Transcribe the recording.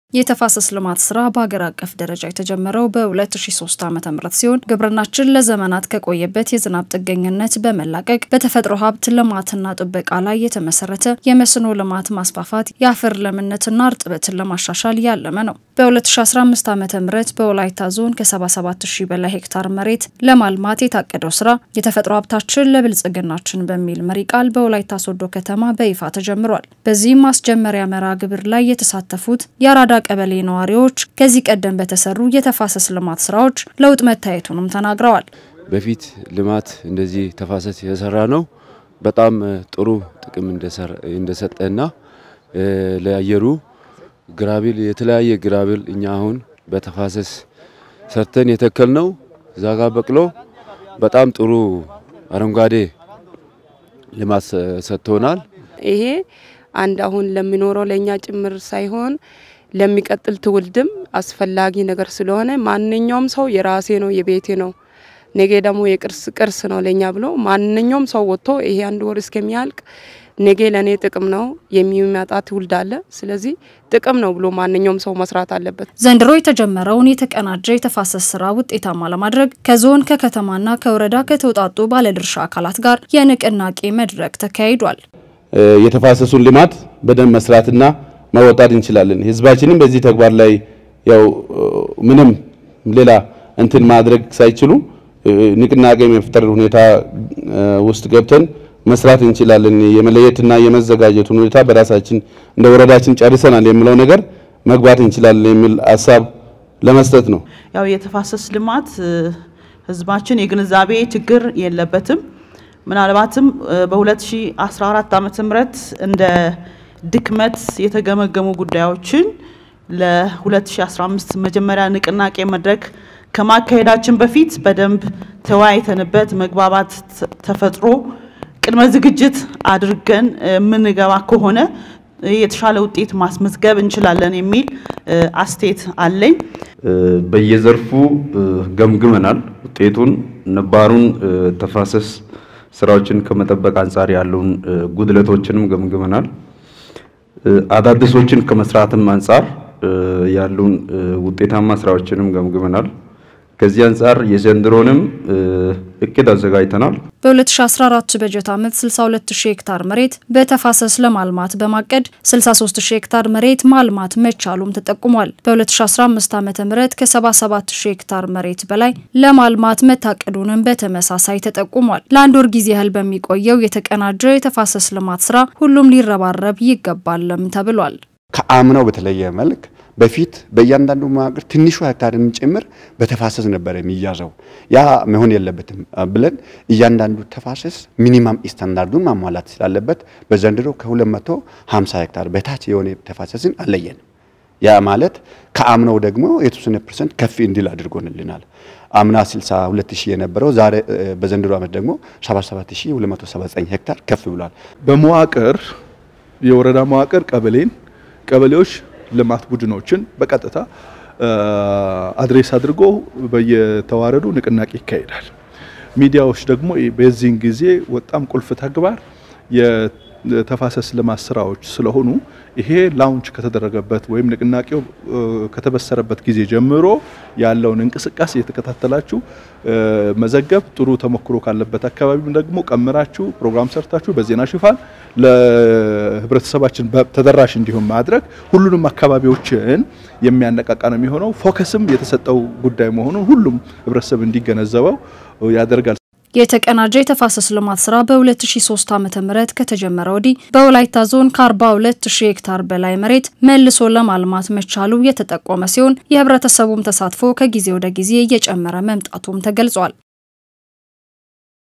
የተፋሰስ ልማት ስራ በሀገር አቀፍ ደረጃ የተጀመረው በ2003 ዓ.ም ሲሆን ግብርናችን ለዘመናት ከቆየበት የዝናብ ጥገኝነት በመላቀቅ በተፈጥሮ ሀብት ልማትና ጥበቃ ላይ የተመሰረተ የመስኖ ልማት ማስፋፋት የአፈር ለምነትና እርጥበትን ለማሻሻል ያለመ ነው። በ2015 ዓ ም በወላይታ ዞን ከ77 ሺህ በላይ ሄክታር መሬት ለማልማት የታቀደው ስራ የተፈጥሮ ሀብታችን ለብልጽግናችን በሚል መሪ ቃል በወላይታ ሶዶ ከተማ በይፋ ተጀምሯል። በዚህም ማስጀመሪያ መርሃ ግብር ላይ የተሳተፉት የአራዳ ቀበሌ ነዋሪዎች ከዚህ ቀደም በተሰሩ የተፋሰስ ልማት ስራዎች ለውጥ መታየቱንም ተናግረዋል። በፊት ልማት እንደዚህ ተፋሰስ የሰራ ነው በጣም ጥሩ ጥቅም እንደሰጠና ለአየሩ ግራቢል የተለያየ ግራቢል እኛ አሁን በተፋሰስ ሰርተን የተከል ነው ዛጋ በቅሎ በጣም ጥሩ አረንጓዴ ልማት ሰጥቶናል። ይሄ አንድ አሁን ለሚኖረው ለእኛ ጭምር ሳይሆን ለሚቀጥል ትውልድም አስፈላጊ ነገር ስለሆነ ማንኛውም ሰው የራሴ ነው የቤቴ ነው ነገ ደግሞ የቅርስ ቅርስ ነው ለኛ ብሎ ማንኛውም ሰው ወጥቶ ይሄ አንድ ወር እስከሚያልቅ ነገ ለእኔ ጥቅም ነው የሚመጣ ትውልድ አለ። ስለዚህ ጥቅም ነው ብሎ ማንኛውም ሰው መስራት አለበት። ዘንድሮ የተጀመረውን የተቀናጀ የተፋሰስ ስራ ውጤታማ ለማድረግ ከዞን ከከተማና ከወረዳ ከተውጣጡ ባለድርሻ አካላት ጋር የንቅናቄ መድረክ ተካሂዷል። የተፋሰሱን ልማት በደንብ መስራትና መወጣት እንችላለን። ህዝባችንም በዚህ ተግባር ላይ ያው ምንም ሌላ እንትን ማድረግ ሳይችሉ ንቅናቄ የመፍጠር ሁኔታ ውስጥ ገብተን መስራት እንችላለን። የመለየትና የመዘጋጀቱን ሁኔታ በራሳችን እንደ ወረዳችን ጨርሰናል የሚለው ነገር መግባት እንችላለን የሚል ሀሳብ ለመስጠት ነው። ያው የተፋሰስ ልማት ህዝባችን የግንዛቤ ችግር የለበትም። ምናልባትም በ2014 ዓ.ም እንደ ድክመት የተገመገሙ ጉዳዮችን ለ2015 መጀመሪያ ንቅናቄ መድረክ ከማካሄዳችን በፊት በደንብ ተወያይተንበት መግባባት ተፈጥሮ ቅድመ ዝግጅት አድርገን የምንገባ ከሆነ የተሻለ ውጤት ማስመዝገብ እንችላለን የሚል አስተያየት አለኝ። በየዘርፉ ገምግመናል። ውጤቱን ነባሩን ተፋሰስ ስራዎችን ከመጠበቅ አንጻር ያለውን ጉድለቶችንም ገምግመናል። አዳዲሶችን ከመስራትም አንጻር ያሉን ውጤታማ ስራዎችንም ገምግመናል። ከዚህ አንጻር የዘንድሮንም እቅድ አዘጋጅተናል። በ2014 በጀት ዓመት 62000 ሄክታር መሬት በተፋሰስ ለማልማት በማቀድ 63000 ሄክታር መሬት ማልማት መቻሉም ተጠቁሟል። በ2015 ዓ ም ከ77000 ሄክታር መሬት በላይ ለማልማት መታቀዱንም በተመሳሳይ ተጠቁሟል። ለአንድ ወር ጊዜ ያህል በሚቆየው የተቀናጀ የተፋሰስ ልማት ስራ ሁሉም ሊረባረብ ይገባልም ተብሏል። ከአምናው በተለየ መልክ በፊት በእያንዳንዱ መዋቅር ትንሹ ሄክታርን ጭምር በተፋሰስ ነበር የሚያዘው። ያ መሆን የለበትም ብለን እያንዳንዱ ተፋሰስ ሚኒማም ስታንዳርዱን ማሟላት ስላለበት በዘንድሮ ከ250 ሄክታር በታች የሆነ ተፋሰስን አለየን። ያ ማለት ከአምናው ደግሞ የተወሰነ ፐርሰንት ከፍ እንዲል አድርጎንልናል። አምና 62 ሺህ የነበረው ዛሬ በዘንድሮ ዓመት ደግሞ 77279 ሄክታር ከፍ ብሏል። በመዋቅር የወረዳ መዋቅር ቀበሌን ቀበሌዎች ልማት ቡድኖችን በቀጥታ አድሬስ አድርጎ በየተዋረዱ ንቅናቄ ይካሄዳል። ሚዲያዎች ደግሞ በዚህን ጊዜ በጣም ቁልፍ ተግባር የተፋሰስ ልማት ስራዎች ስለሆኑ ይሄ ላውንች ከተደረገበት ወይም ንቅናቄው ከተበሰረበት ጊዜ ጀምሮ ያለውን እንቅስቃሴ የተከታተላችሁ መዘገብ፣ ጥሩ ተሞክሮ ካለበት አካባቢም ደግሞ ቀምራችሁ ፕሮግራም ሰርታችሁ በዜና ሽፋን ለህብረተሰባችን ተደራሽ እንዲሆን ማድረግ ሁሉንም አካባቢዎችን የሚያነቃቃ ነው የሚሆነው። ፎከስም የተሰጠው ጉዳይ መሆኑን ሁሉም ህብረተሰብ እንዲገነዘበው ያደርጋል። የተቀናጀ የተፋሰስ ልማት ስራ በ2003 ዓ.ም ከተጀመረ ወዲህ በወላይታ ዞን ከ42000 ሄክታር በላይ መሬት መልሶ ለማልማት መቻሉ የተጠቆመ ሲሆን የህብረተሰቡም ተሳትፎ ከጊዜ ወደ ጊዜ እየጨመረ መምጣቱም ተገልጿል።